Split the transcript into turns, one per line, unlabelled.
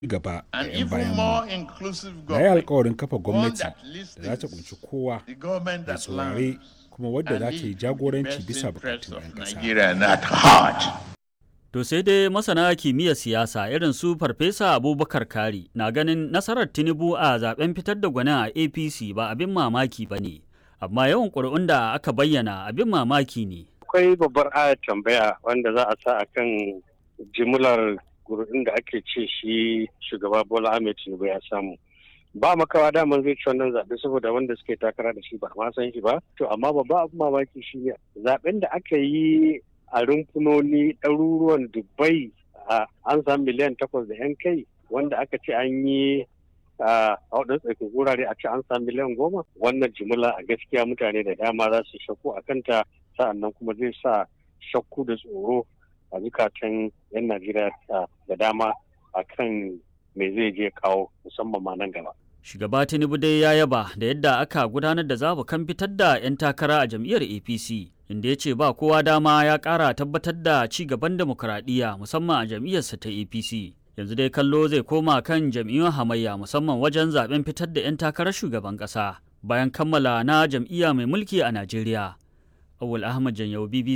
gaba da
and
'yan
even
bayan
more
mu.
inclusive
Na yi
government,
alkawarin kafa
one
gwamnati
that
da za ta
listens,
kunshi kowa
the government
da
that
saurare
learns,
kuma wadda za
and
ta yi
leads the
jagoranci
best
bisa
interests
bukatun
of
'yan ƙasa.
Nigeria at heart.
To sai dai masana kimiyyar siyasa irin su Farfesa Abubakar Kari na ganin nasarar Tinubu a zaben fitar da gwanin a APC ba abin mamaki ba ne, amma yawan ƙuri'un da aka bayyana abin mamaki ne.
akwai babbar ayar tambaya wanda za a sa a kan jimlar gurbin da ake ce shi shugaba bola ahmed tinubu ya samu ba makawa daman zai ci wannan zaɓe saboda wanda suke takara da shi ba ma san shi ba to amma babba abin mamaki shi ne zaɓen da aka yi a rumfunoni ɗaruruwan dubbai a an samu miliyan takwas da yan kai wanda aka ce an yi a waɗansu tsakin wurare a ce an samu miliyan goma wannan jimila a gaskiya mutane da dama za su shakku a kanta sa'annan kuma zai sa shakku da tsoro a zukatan 'yan najeriya da dama a kan me zai je kawo musamman ma nan gaba
Shugaba Tinubu dai ya yaba da yadda aka gudanar da zabukan fitar da 'yan takara a jam'iyyar APC, inda ya ce ba kowa dama ya ƙara tabbatar da ci gaban demokuraɗiyya musamman a jam'iyyarsa ta APC. Yanzu dai kallo zai koma kan jam'iyyun hamayya musamman wajen zaben fitar da 'yan takarar shugaban ƙasa bayan kammala na jam'iyya mai mulki a Najeriya. Awul Ahmad Janyau BBC